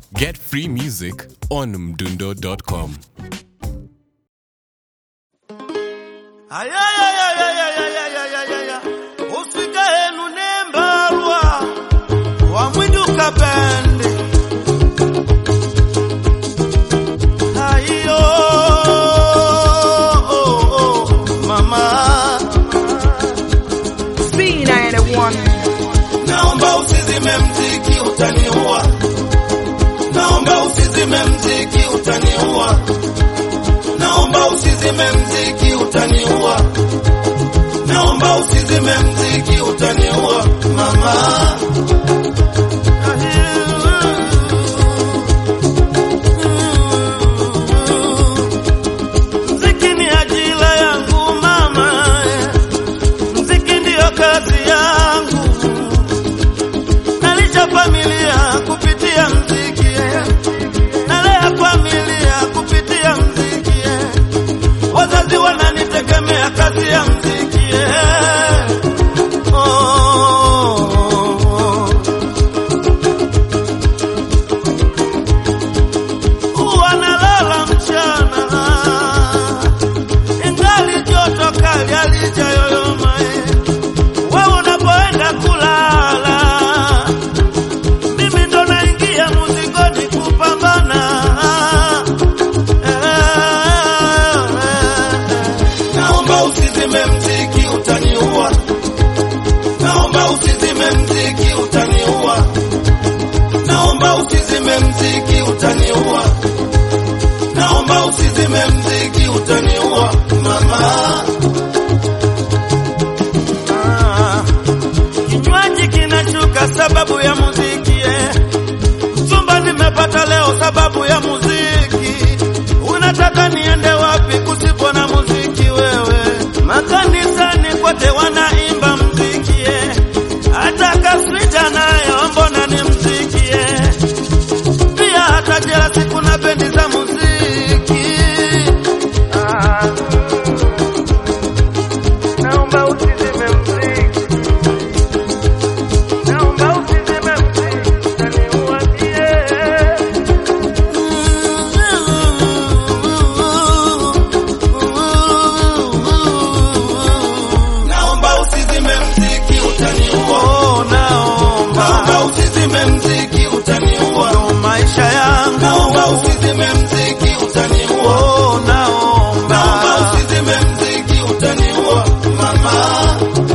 Get free music on mdundo.com. ayayayayayayayayaya usika henu nembalwa wamwiduka bende ayo mama B91 naomba usizime mziki utaniua naomba usizime mziki utaniua naomba usizime mziki utaniua naomba usizime mziki utaniua mama mziki ni ajira yangu mama mziki ndiyo kazi yangu nalisha familia kupitia mziki nalea familia kupitia mziki wazazi wananitegemea kazi ya mziki oh, oh, oh. wanalala mchana ingali joto kali alijayoyoma wewe unapoenda kulala mimi ndo naingia muzingoni kupambana naomba usizime mziki utaniua naomba usizime mziki utaniua naomba usizime mziki utaniua naomba usizime mziki utaniua mama Ah, kinywaji kinashuka sababu ya muziki eh. Chumba nimepata leo sababu ya muziki. Unataka niende wapi kusipo na muziki wewe? Makanisani kote wanaimba muziki eh. Hata kaswita nayo mbona ni muziki eh. Pia hata jelasi kuna bendi za muziki. Ah. Naomba usizime muziki. Naomba usizime muziki, utaniua mie. Naomba usizime mziki utaniua. Oh, naomba. Naomba usizime mziki utaniua. Ndo maisha yangu. Naomba usizime mziki utaniua. Oh, naomba. Naomba usizime mziki utaniua. Mama.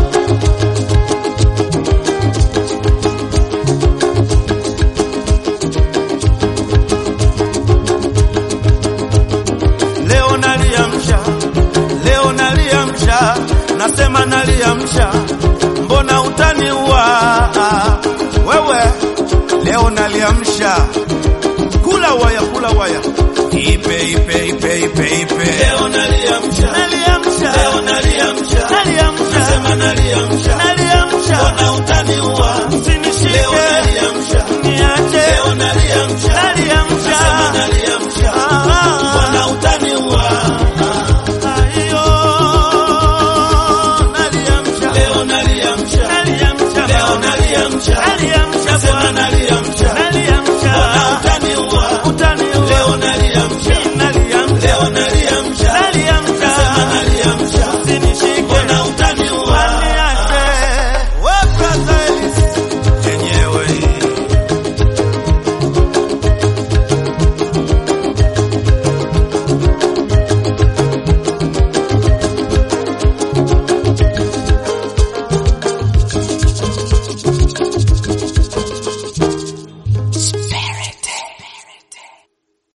leo naliamsha, leo naliamsha, nasema naliamsha, mbona utaniua wewe? Leo naliamsha, kula waya, kula waya, ipe ipe ipe ipe ipe. Leo naliamsha, naliamsha, leo naliamsha, naliamsha, nasema naliamsha, naliamsha, mbona utaniua? Usinishike, leo naliamsha, niache, leo naliamsha,